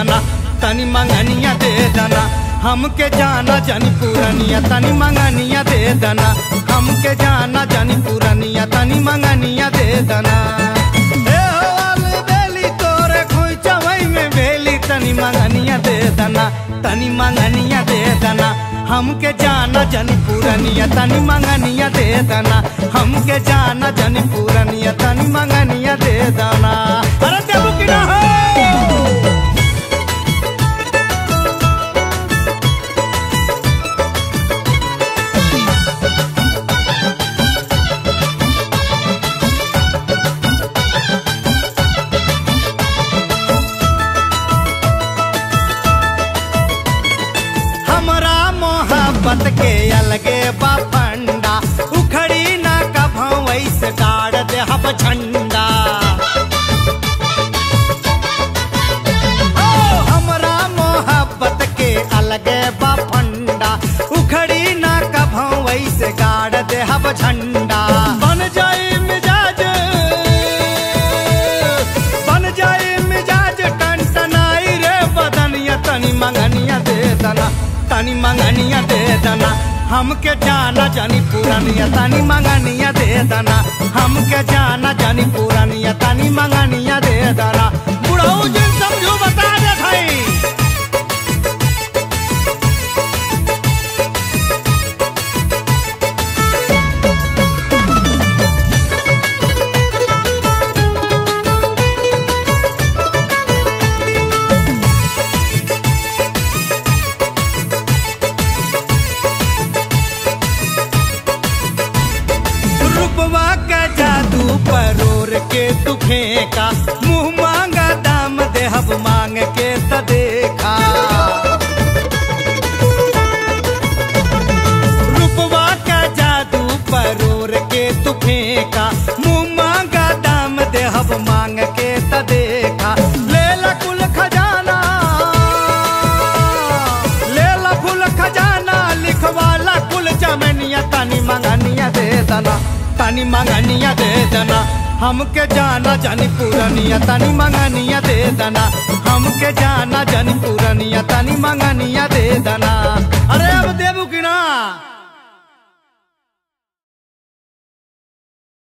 दना तनी मंगनिया दे दना हमके जाना जानी पूरनिया तनी मंगनिया दे दना हमके जाना जानी पूरनिया तनी मंगनिया दे दना ए हो वाली बेली तोरे खोइचवई में बेली तनी मंगनिया दे दना तनी मंगनिया दे दना हमके जाना जानी पूरनिया तनी मंगनिया दे दना हमके जाना जानी पूरनिया तनी मंगनिया दे दना अरे देबू कि ना हो हमरा मोहब्बत के अलगे बा फंडा उखड़ी ना कभों वैसे गाड़ दे हब झंडा ओ, हमरा मोहब्बत के अलगे बा फंडा उखड़ी ना कभों वैसे गाड़ दे हब झंडा बन जाए मिजाज बन जाए मिजाज टनटनाई रे बदनिया तनी मंगनिया दे दना तनी मंगनिया दे दना हमके जाना जानी पुरानिया तनी मंगनिया दे दना हमके जाना जानी पुरानिया तनी मंगनिया दे दना बुढ़ऊ जिन समझू बता दे भाई रूपवा का जादू परोर के तू फेंका मुंह मांगा दाम देहब मांग के त देखा रूपवा का जादू परोर के तू फेंका मुंह मांगा दाम देहब मांग के त देखा लेला कुल खजाना लेला फूल खजाना लिखवाला कुल चमनिया तनी मंगनिया दे दना तनी मंगनिया दे दना हमके जाना जानी पूरनिया तनी मंगनिया दे दना हमके जाना जानी पूरनिया तनी मंगनिया